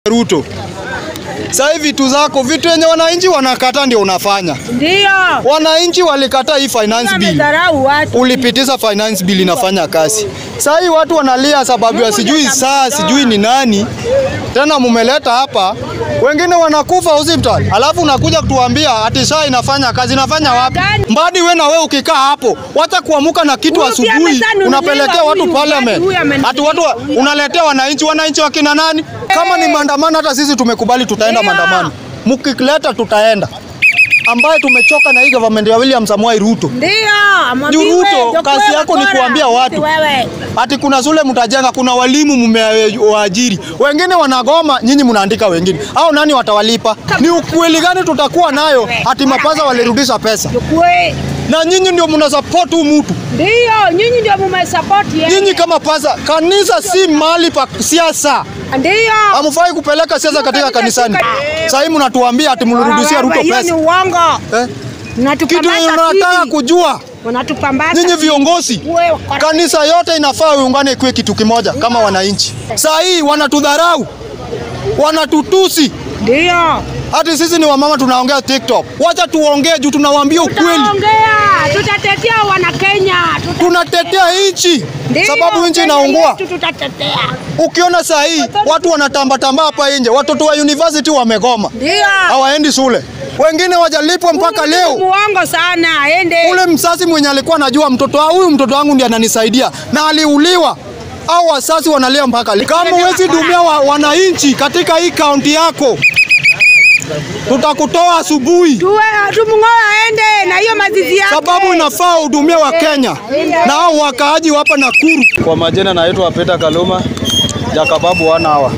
Ruto. Sasa hivi vitu zako vitu yenye wananchi wanakata ndio unafanya. Ndio. Wananchi walikataa hii finance bill. Wamedharau watu. Ulipitisha finance bill inafanya kazi. Sasa hii watu wanalia sababu ya sijui saa sijui ni nani. Tena mumeleta hapa wengine wanakufa hospitali, alafu unakuja kutuambia ati saa inafanya kazi. Inafanya wapi? Mbadi we na we ukikaa hapo, wacha kuamuka na kitu Huyu pia asubuhi, amesanunuliwa unapelekea watu huyu, parliament, huyu amenunuliwa. ati watu wa- unaletea wananchi. Wananchi wakina nani? Kama ni maandamano, hata sisi tumekubali, tutaenda Ndio. maandamano. Mkileta tutaenda, ambaye tumechoka na hii government ya William Samoei Ruto. Ndio. Juu amwambiwe, Ruto, Jokwe kazi yako ni Wakora, kuambia watu. Wewe. Ati kuna shule mtajenga, kuna walimu mmewaajiri, wengine wanagoma, nyinyi mnaandika wengine. Au nani watawalipa? Ni ukweli gani tutakuwa nayo? Ati mapaza walirudisha pesa Jokwe. na nyinyi ndio mna support huu mtu. Ndio, nyinyi ndio mmesupport yeye. Nyinyi kama paza, kanisa si mahali pa siasa. Ndio. Hamfai kupeleka siasa katika kanisani. Sasa hivi mnatuambia ati mlirudishia Ruto Hiyo ni pesa. uongo. Eh? Kitu Unatupambaza yenye unataka sisi. kujua Unatupambaza. nyinyi sisi. viongozi Wewe wakora. Kanisa yote inafaa iungane ikuwe kitu kimoja kama wananchi. Saa hii wanatudharau, wanatutusi, Ndio. hati sisi ni wamama tunaongea TikTok. Wacha tuongee juu tunawaambia ukweli, Tutaongea, tutatetea wana Kenya. Tuta- tunatetea nchi Ndio, sababu nchi Kenya inaungua. yetu Tutatetea. Ukiona saa hii watu wanatambatamba hapa nje, watoto wa university wamegoma, Ndio. hawaendi shule, wengine wajalipwa mpaka Huyu ni leo. Muongo sana, aende. Ule msasi mwenye alikuwa anajua mtoto wa huyu mtoto wangu ndiye ananisaidia na aliuliwa au wasasi wanalia mpaka leo. Kama huwezi dumia wa, wananchi katika hii kaunti yako, tutakutoa asubuhi, Tuwe tumng'oe aende na hiyo mazizi yake. sababu inafaa uhudumie wa Kenya na hao wakaaji wa hapa Nakuru. Kwa majina naitwa Peter Kaluma Jakababu wana hawa.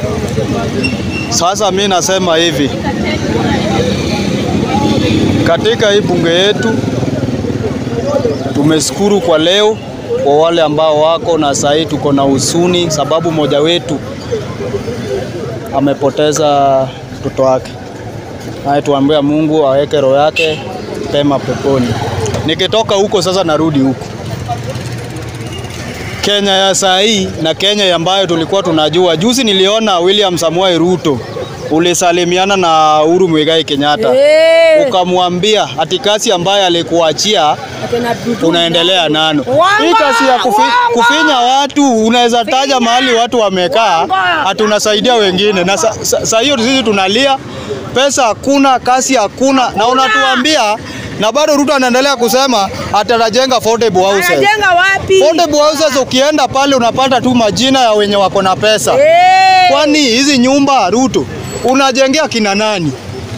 Sasa mi nasema hivi, katika hii bunge yetu tumeshukuru kwa leo kwa wale ambao wako na sahii, tuko na husuni sababu moja wetu amepoteza mtoto wake. Naye tuambia Mungu aweke roho yake pema peponi. Nikitoka huko sasa narudi huko Kenya ya saa hii na Kenya ambayo tulikuwa tunajua. Juzi niliona William Samoei Ruto ulisalimiana na Uhuru Muigai Kenyatta Eh. ukamwambia ati kazi ambayo alikuachia Akina Dudu. unaendelea nano. Uongo, Hii kazi ya kufi, uongo. kufinya watu unaweza taja Finya. mahali watu wamekaa Uongo. ati unasaidia wengine, na sa- sa- saa hiyo sisi tunalia, pesa hakuna, kazi hakuna, na unatuambia na bado Ruto anaendelea kusema ati anajenga affordable houses. Anajenga wapi? Affordable houses ukienda pale unapata tu majina ya wenye wako na pesa. Eh. Kwani hizi nyumba Ruto unajengea kina nani?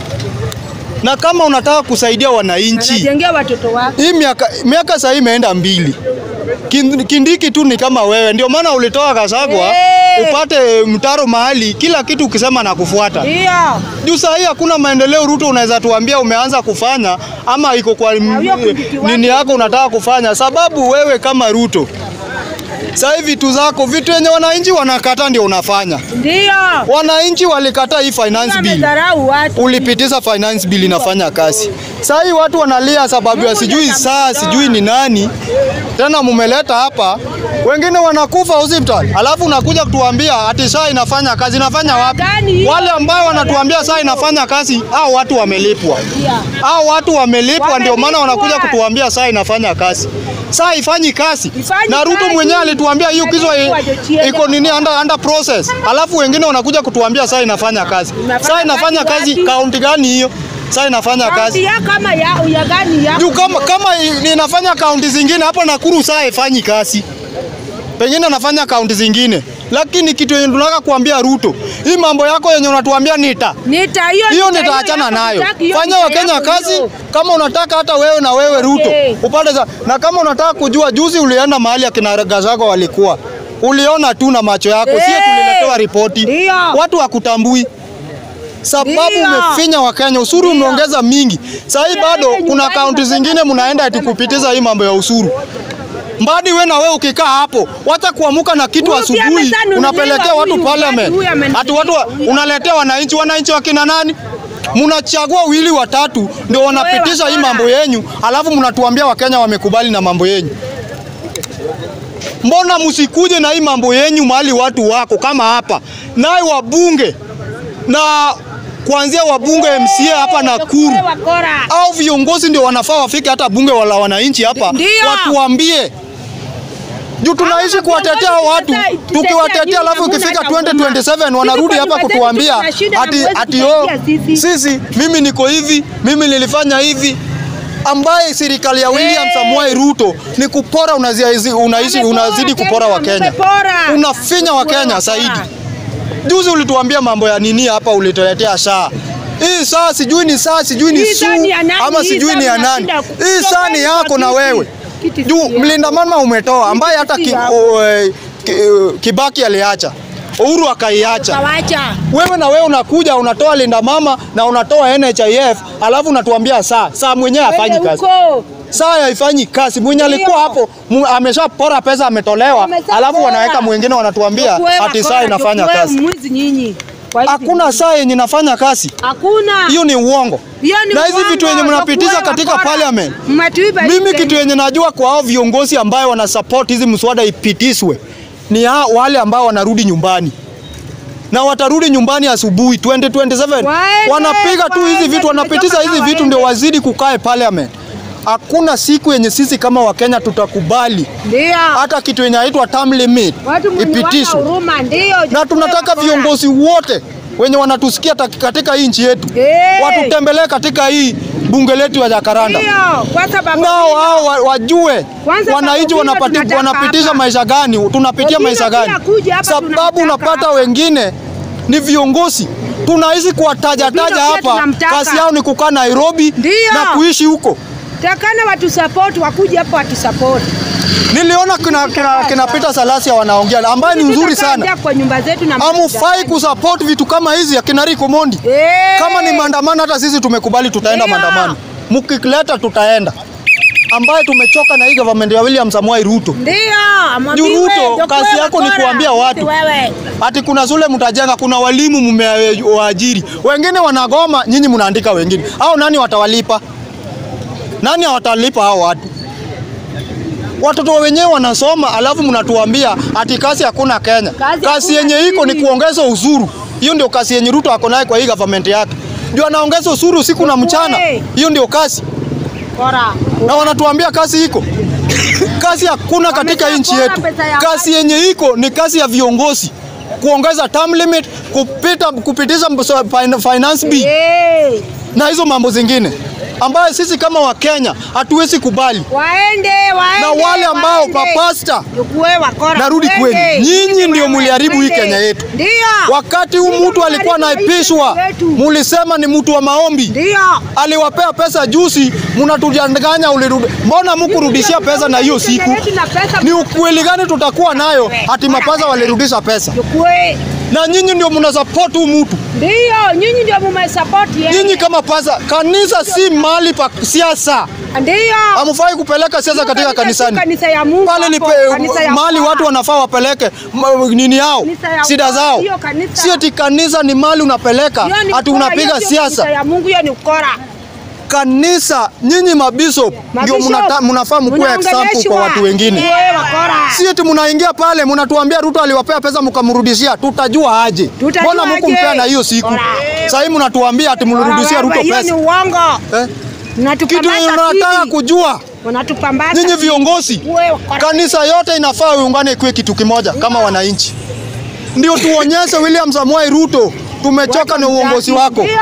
Na kama unataka kusaidia wananchi, Anajengea watoto wake. hii miaka miaka sasa hii imeenda mbili. Kin- Kindiki tu ni kama wewe, ndio maana ulitoa Kasagwa Eh. upate mtaro mahali, kila kitu ukisema na kufuata. Ndio. Juu saa hii hakuna maendeleo Ruto, unaweza tuambia umeanza kufanya ama iko kwa huyo Kindiki wake. nini yako unataka kufanya, sababu wewe kama Ruto saa hii vitu zako vitu yenye wananchi wanakata ndio unafanya. Ndio. Wananchi walikataa hii finance bill, Wamedharau watu. ulipitisha finance bill inafanya kazi. Saa hii watu wanalia sababu ya sijui saa sijui ni nani. Tena mumeleta hapa wengine wanakufa hospitali, alafu unakuja kutuambia ati saa inafanya kazi. Inafanya wapi? Gani hiyo? Wale ambao wanatuambia saa inafanya kazi, hao watu wamelipwa, Ndio. hao watu wamelipwa, ndio maana Wamelipwa. wanakuja kutuambia saa inafanya kazi. Saa ifanyi kazi, Ifanyi na Ruto kazi. mwenyewe alituambia hiyo kizo Wamelipwa, Jochiende. iko nini under, under process, alafu wengine wanakuja kutuambia saa inafanya kazi. Inafanya Saa inafanya kazi kazi wapi? kaunti gani hiyo? Saa inafanya Kaunti kazi ya kama ya ya gani ya? juu kama, kama i- inafanya kaunti zingine hapa Nakuru saa haifanyi kazi, pengine anafanya kaunti zingine, lakini kitu yenye tunataka kuambia Ruto, hii mambo yako yenye unatuambia nita Nita hiyo hiyo nita nitaachana yako nayo. hutaki, hiyo Fanya nita Wakenya yako kazi hiyo. kama unataka, hata wewe na wewe Ruto Okay. upate za, na kama unataka kujua, juzi ulienda mahali akina Gachagua walikuwa, uliona tu na macho yako, sio Eh. tuliletewa ripoti, Ndio. watu wakutambui sababu Ndio. umefinya Wakenya, ushuru Ndio. umeongeza mingi. Sasa hii bado Nyumbani kuna mapema kaunti zingine mnaenda eti kupitiza hii mambo ya ushuru. Mbadi we na wewe ukikaa hapo, wacha kuamuka na kitu Huyu pia asubuhi, amesanunuliwa, unapelekea watu huyu, parliament, huyu amenunuliwa. ati watu wa- unaletea wananchi. Wananchi wakina nani? Mnachagua wili watatu ndio wanapitisha hii wakora. mambo yenyu, alafu mnatuambia Wakenya wamekubali na mambo yenyu. Mbona msikuje na hii mambo yenyu mahali watu wako kama hapa, naye wabunge na kuanzia wabunge MCA hapa Nakuru Tukuwe wakora. au viongozi ndio wanafaa wafike hata bunge la wananchi hapa Ndio. watuambie juu tunaishi Hawa kuwatetea viongozi watu tutetea nyinyi, tukiwatetea, alafu hamuna ikifika hata huruma. 2027 wanarudi Sisi hapa kwa kutuambia nyumba zetu tuna ati, shida na ati hamwezi oh, kusaidia sisi. sisi mimi niko hivi, mimi nilifanya hivi ambaye serikali ya William Hey. Samoei Ruto ni kupora, unazi- unaishi unazidi kupora Wakenya, Wamepora. unafinya Wakenya Wakora. zaidi. Juzi ulituambia mambo ya nini hapa, ulituletea saa hii saa sijui ni saa sijui ni Hii saa suu ni ya nani? ama Hii sijui saa ni ya nani. mnashinda ku- Hii saa ni tokeni yako kwa na kiti. wewe Kiti si juu yako. mlinda mama umetoa, ambaye hata si ki, yako. o, eh, ki, eh, Kibaki aliacha, Uhuru akaiacha. Kawacha. Wewe na wewe unakuja unatoa linda mama na unatoa NHIF, alafu unatuambia saa saa mwenyewe hafanyi Wende kazi huko. saa haifanyi kazi. Mwenye Ndio. alikuwa hapo mu- ameshapora pesa, ametolewa, Ameshapora. alafu wanaweka mwingine wanatuambia Tukuwe ati saa wakora, inafanya tukuwe kazi. mwizi nyinyi. Kwa hizi Hakuna vitu. saa yenye inafanya kazi, Hakuna. hiyo ni uongo. Hiyo ni Na hizi uongo, vitu yenye mnapitiza tukuwe katika wakora. parliament, Mmetuiba hii mimi Kenya. kitu yenye najua kwa hao viongozi ambayo wana support hizi mswada ipitishwe ni ha, wale ambao wanarudi nyumbani na watarudi nyumbani asubuhi 2027 Waende, wanapiga tu hizi waende, vitu, wanapitisha tumechoka hizi na vitu ndio waende. wazidi kukae parliament. Hakuna siku yenye sisi kama Wakenya tutakubali Ndio. hata kitu yenye inaitwa term limit Watu mwenye wana ipitishwe, huruma ndio. na tukuwe tunataka wakora. viongozi wote wenye wanatusikia ta- katika hii nchi yetu Eh. watutembelee katika hii bunge letu ya Jakaranda, Ndio. Kwa sababu nao hao wa- wajue Kwanza wananchi Babu Vino wanapati- tunataka wanapitisha hapa. maisha gani, tunapitia Vino maisha pia gani, kuja hapa sababu tunamtaka unapata hapa. wengine ni viongozi tunaishi kuwataja Vino taja pia hapa, tunamtaka. kazi yao ni kukaa Nairobi Ndio. na kuishi huko. takana watu support wakuje hapo watu support. Niliona kina, kina, kina Peter Salasia wanaongea ambaye ni nzuri sana. Tutakaa kwa nyumba zetu na Hamufai kusupport vitu kama hizi akina Rico Mondi. Eh. Kama ni maandamano, hata sisi tumekubali, tutaenda Ndio. maandamano. Mkileta tutaenda, ambaye tumechoka na hii government ya William Samoei Ruto. Ndio, Juu amwambiwe, Ruto, ndio kazi kuwe yako ni wakora. kuambia watu. Si Wewe. Ati kuna shule mtajenga, kuna walimu mmewaajiri, wengine wanagoma, nyinyi mnaandika wengine. Hao nani watawalipa? Nani watalipa hao watu? Watoto wenyewe wanasoma, alafu mnatuambia ati kazi hakuna Kenya. Kazi Kazi hakuna yenye iko ni nini? kuongeza ushuru. Hiyo ndio kazi yenye Ruto ako nayo kwa hii government yake, ndio anaongeza ushuru usiku na mchana. Wewe. Hiyo ndio kazi, Bora. na wanatuambia kazi iko kazi hakuna katika Wamesha nchi pora yetu. pesa ya Kazi yenye iko ni kazi ya viongozi kuongeza term limit, kupita kupitisha mso- fin- finance bill Eh. na hizo mambo zingine ambayo sisi kama Wakenya hatuwezi kubali, Waende, waende. na wale ambao waende. papasta Tukuwe wakora. Narudi Waende. kwenu. Nyinyi ndio Wewe, mliharibu hii waende. Kenya yetu. Ndio. wakati huu Ndio mtu alikuwa mliharibu hii anaipishwa, Kenya yetu. mulisema ni mtu wa maombi, Ndio. aliwapea pesa juzi, mnatujanganya ulirudi. Mbona mkurudishia pesa na hiyo siku? Kenya yetu na pesa. Ni ukweli gani tutakuwa nayo ati mapaza walirudisha pesa? Tukuwe. Na nyinyi ndio mnasupport huu mtu. Ndio, nyinyi ndio mumesupport yeye. Nyinyi kama paza, kanisa si mahali pa siasa. Ndio. Hamfai kupeleka siasa katika kanisani. Kanisa ya Mungu. Pale ni hapo, pe- kanisa ya mahali Bwana. watu wanafaa wapeleke m- nini yao, Kanisa ya shida Bwana, zao. hiyo kanisa. Si ati kanisa ni mahali unapeleka Hiyo ni ati ukora, unapiga hiyo sio kanisa siasa. ya Mungu hiyo ni ukora. Kanisa nyinyi mabishop ndio Mabishop, mnata- mnafaa mkuwe example mnaongeleshwa. kwa watu wengine. Wewe wakora. Si eti mnaingia pale mnatuambia Ruto aliwapea pesa mkamrudishia, tutajua aje? Tutajua Mbona aje? mkumpea na hiyo siku? Bora. Sasa hivi mnatuambia ati mrudishia Wewe, Ruto Hiyo ni pesa. uongo. Eh? Kitu Mnatupambaza yenye tunataka sisi. kujua Wanatupambaza nyinyi sisi. viongozi, Wewe wakora. kanisa yote inafaa iungane ikuwe kitu kimoja kama wananchi, ndio tuonyeshe William Samoei Ruto tumechoka na uongozi wako. Ndio.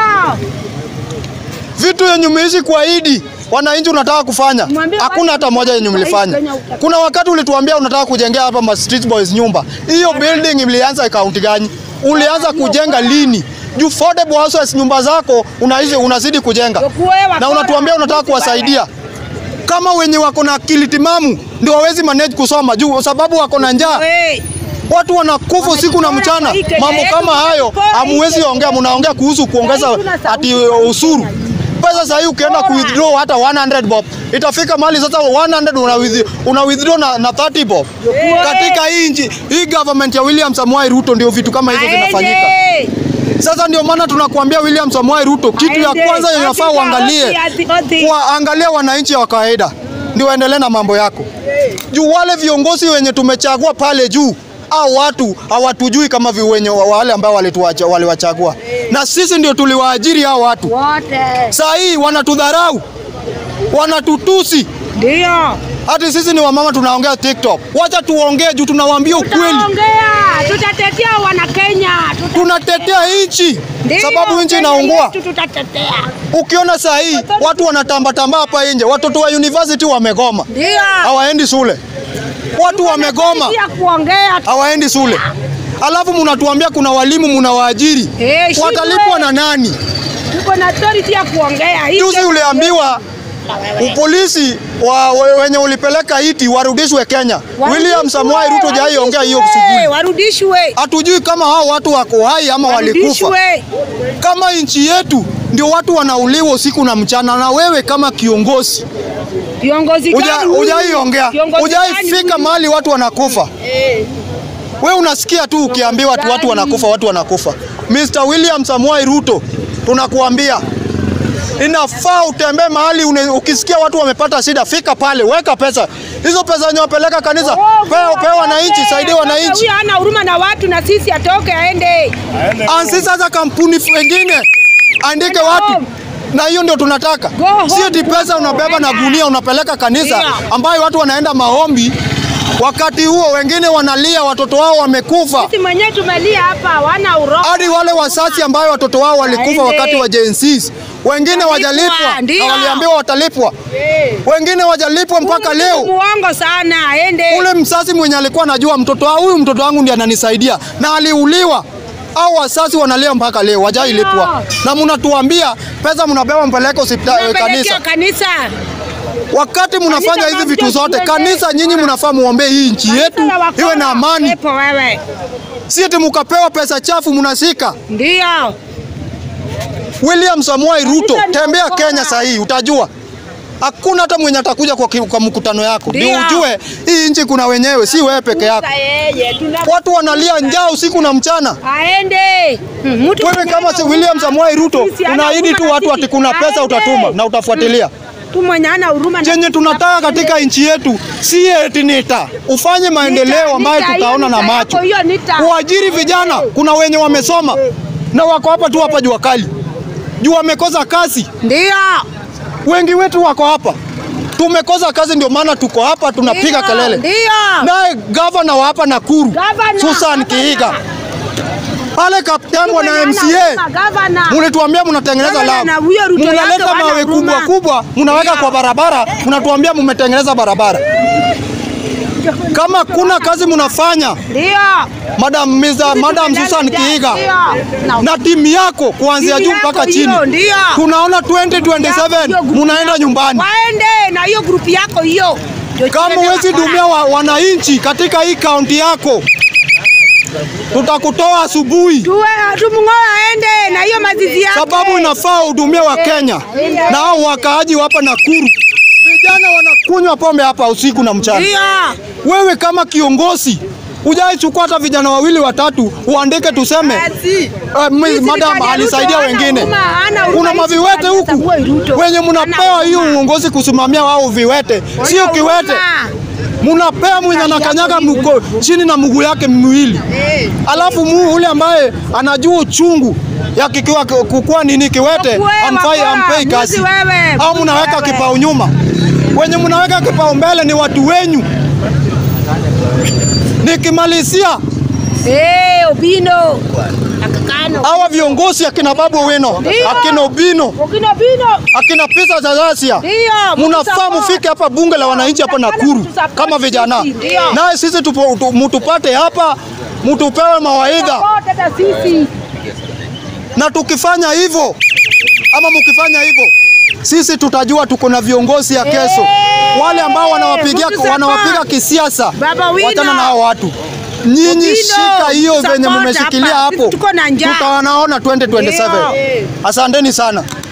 Vitu yenye umeishi kuahidi wananchi unataka kufanya, Mwambie hakuna watu hata moja yenye mlifanya. Kenya utaka- Kuna wakati ulituambia unataka kujengea hapa ma street boys nyumba. Hiyo building ilianza kaunti gani? Ulianza kujenga lini? Juu affordable houses nyumba zako unaishi unazidi kujenga Tukuwe wakora. na unatuambia unataka Sisi kuwasaidia kama wenye wako na akili timamu ndio wawezi manage kusoma juu sababu wako na njaa. wewe. Watu wanakufa usiku na mchana, hii Kenya mambo yetu, kama hayo wanatupora hii hamuwezi Kenya ongea. yetu. Mnaongea kuhusu kuongeza Sasa hivi tuna ati sauti usuru Kenya pesa. Sasa hii ukienda ku withdraw hata 100 bob itafika mahali sasa 100 una withdraw, una withdraw na, na 30 bob katika hii nchi hii government ya William Samoei Ruto, ndio vitu kama hizo zinafanyika. Aende. Sasa ndio maana tunakuambia William Samoei Ruto, kitu ya Aende. kwanza yenye unafaa Ati- uangalie ati- ati- kuwaangalia wananchi wa kawaida ndio waendelee na mambo yako. Juu wale viongozi wenye tumechagua pale juu au watu hawatujui kama vi- wenye wale ambao walituacha waliwachagua, na sisi ndio tuliwaajiri hao watu. Wote. Saa hii wanatudharau, wanatutusi Ndio. hati sisi ni wamama tunaongea TikTok. Wacha tuongee juu tunawaambia ukweli, Tutaongea, tutatetea wana Kenya. Tuta- tunatetea nchi Ndio, sababu nchi Kenya inaungua. yetu Tutatetea. Ukiona saa hii watu wanatambatamba hapa nje, watoto wa university wamegoma, Ndio. hawaendi shule, watu wamegoma, Pia kuongea. hawaendi shule, alafu mnatuambia kuna walimu mnawaajiri, Eh, shindwe. watalipwa na nani? Tuko na authority ya kuongea. Hii Juzi ndio- uliambiwa polisi wa, we- wenye ulipeleka iti warudishwe Kenya. William Warudishwe, Samoei Ruto jai ongea hiyo warudishwe, asubuhi. Warudishwe. Hatujui kama hao watu wako hai ama walikufa. Warudishwe. Kama nchi yetu ndio watu wanauliwa usiku na mchana, na wewe kama kiongozi Viongozi Uja- gani huyu? hujaiongea, Viongozi hujai gani fika huyu? mahali watu wanakufa. Eh. We unasikia tu ukiambiwa tu watu wanakufa, watu wanakufa. Mr. William Samoei Ruto, tunakuambia inafaa utembee mahali une, ukisikia watu wamepata shida, fika pale, weka pesa hizo pesa zenye wapeleka kanisa, Oh, pewa pewa wananchi, atoke, saidia atoke, wananchi. Huyu hana huruma na watu na sisi atoke aende. Ansi sasa kampuni wengine andike Go watu home. na hiyo ndio tunataka, Go home, si eti pesa unabeba na gunia unapeleka kanisa Yeah. ambayo watu wanaenda maombi, wakati huo wengine wanalia, watoto wao wamekufa. Sisi mwenyewe tumelia hapa, wana uroho. hadi wale wasasi ambayo watoto wao walikufa Aende. wakati wa Gen Zs. Wengine Watalipwa, wajalipwa ndio. na waliambiwa watalipwa, Eh. wengine wajalipwa mpaka Huyu leo. Muongo sana, aende. Ule msasi mwenye alikuwa anajua mtoto wa huyu mtoto wangu ndiye ananisaidia na aliuliwa, au wasasi wanalia mpaka leo, wajailipwa. Na mnatuambia pesa mnabeba mpeleke hospitali Tunapelekea kanisa, kanisa. wakati mnafanya Kanisa hizi na vitu mtu zote. tuende. Kanisa nyinyi mnafaa muombee hii nchi yetu Kanisa ya wakora. iwe na amani, Pepo wewe. si eti mkapewa pesa chafu mnashika. Ndio. William Samoei Ruto, Kanisa ni tembea wakora. Kenya saa hii utajua. Hakuna hata mwenye atakuja kwa, ki- kwa mkutano yako. Ndio Ndio. ujue hii nchi kuna wenyewe, si wewe peke yako. Sasa yeye tuna Watu wanalia njaa usiku na mchana. aende. Hmm, mtu Wewe mwenye kama hana si William huruma, Samoei Ruto sisi hana unaahidi tu huruma watu na ati sisi. kuna pesa Aende. utatuma na utafuatilia. Tu mwenye hana huruma na Chenye sisi. tunataka katika nchi yetu si eti nita ufanye maendeleo ambayo nita, tutaona hiyo na nita macho. yako, hiyo nita. Uajiri vijana, kuna wenye wamesoma na wako hapa tu hapa jua kali, juu wamekosa kazi. Ndio. Wengi wetu wako hapa, tumekosa kazi, ndio maana tuko hapa tunapiga Ndio, kelele. Ndio. Naye gavana wa hapa Nakuru Gavana, Susan gavana. Kiiga pale Kaptembwa na Mwenye hana MCA huruma, gavana. mlituambia mnatengeneza Gavana lami, na huyo Ruto yake mnaleta wana mawe huruma. kubwa kubwa mnaweka kwa barabara, mnatuambia mmetengeneza barabara. Kama kuna kazi mnafanya, Ndio. Madam Mr. Madam Susan Kiiga Ndio. na timu yako kuanzia Timu juu yako mpaka hiyo, chini, ndio. tunaona Hiyo 2027 grupu munaenda yako. nyumbani. Waende na hiyo grupu yako hiyo. Ndio Kama tuende huwezi wakora. dumia wa, wananchi katika hii kaunti yako, tutakutoa asubuhi, Tuwe tumng'oe aende na hiyo mazizi yake. sababu inafaa uhudumie wa Kenya na hao wakaaji wa hapa Nakuru. Vijana wanakunywa pombe hapa usiku na mchana. Ndio. Wewe kama kiongozi hujaichukua hata vijana wawili watatu uandike tuseme Basi. Uh, mi- Sisi madam serikali ya alisaidia Ruto hana wengine. huruma, hana huruma. Kuna Hii maviwete serikali ya huku Samoei Ruto wenye hana mnapewa hiyo huruma. uongozi kusimamia wao viwete, sio Hana kiwete. huruma. Mnapea mwenye anakanyaga mko chini na mguu yake miwili, Eh. alafu mu ule ambaye anajua uchungu ya kikiwa kukua nini kiwete Wewe, amfai wakora, ampei mbuzi kazi, wewe, au mbuzi mnaweka wewe. kipao nyuma. Wenye mnaweka kipao mbele ni watu wenyu. Nikimalizia Eh, Obino. Akakano. hawa viongozi akina Babu Owino, Ndio. akina Obino, Okino Bino. akina Pisa Zazasia, Ndio. mnafaa mtusupport. mufike hapa bunge la wananchi hapa Nakuru Mtusupport kama vijana, sisi, ndio. naye sisi tupo- tu- mutupate hapa, mutupewe mawaidha, Support hata sisi. na tukifanya hivyo ama mukifanya hivyo sisi tutajua tuko na viongozi ya kesho, Eh, wale ambao wanawapigia mtusupport. wanawapiga kisiasa. Baba Wino. Wachana na hao watu. Nyinyi Obino, shika hiyo venye support mmeshikilia hapa. Sisi hapo, tuko na njaa. tutawanaona 2027. Ndio. Asanteni sana.